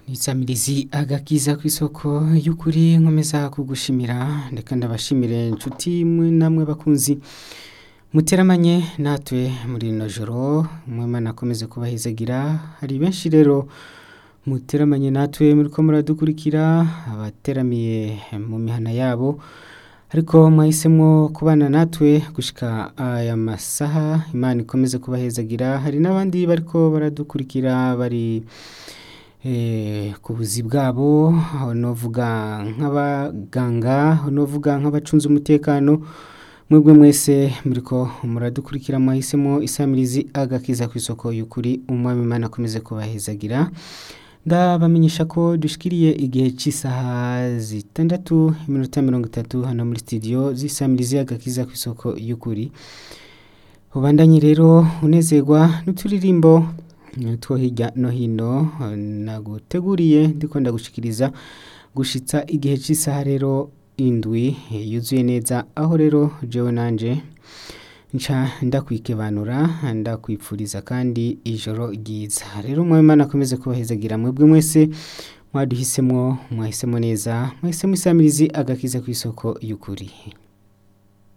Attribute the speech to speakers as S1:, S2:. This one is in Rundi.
S1: Nisamirizi agakiza kw'isoko y'ukuri nkomeza kugushimira ndeka ndabashimire inshuti mwe namwe bakunzi muteramanye natwe muri rino joro Imana akomeze kubahezagira hari benshi rero muteramanye natwe muriko muradukurikira abateramiye mu mihana yabo ariko mwahisemwo kubana natwe gushika aya masaha Imana ikomeze kubahezagira hari n'abandi bariko baradukurikira bari ku buzi bwabo aho novuga nk'abaganga aho novuga nk'abacunze umutekano mwebwe mwese muriko muradukurikira mwahisemwo isamirizi agakiza kw'isoko y'ukuri umwami Imana akomeze kubahezagira ndabamenyesha ko dushikiriye igihe c'isaha zitandatu iminota mirongo itatu hano muri studio z'isamirizi agakiza kw'isoko y'ukuri ubandanye rero unezerwa n'uturirimbo two hirya no hino naguteguriye ndiko ndagushikiriza gushitsa igihe c'isaha rero indwi yuzuye neza aho rero jewe nanje nca ndakwikebanura ndakwipfuriza kandi ijoro ryiza rero umwami Imana akomeze kubahezagira mwebwe mwese mwaduhisemwo mwahisemwo neza mwahisemwo isamirizi agakiza kw'isoko y'ukuri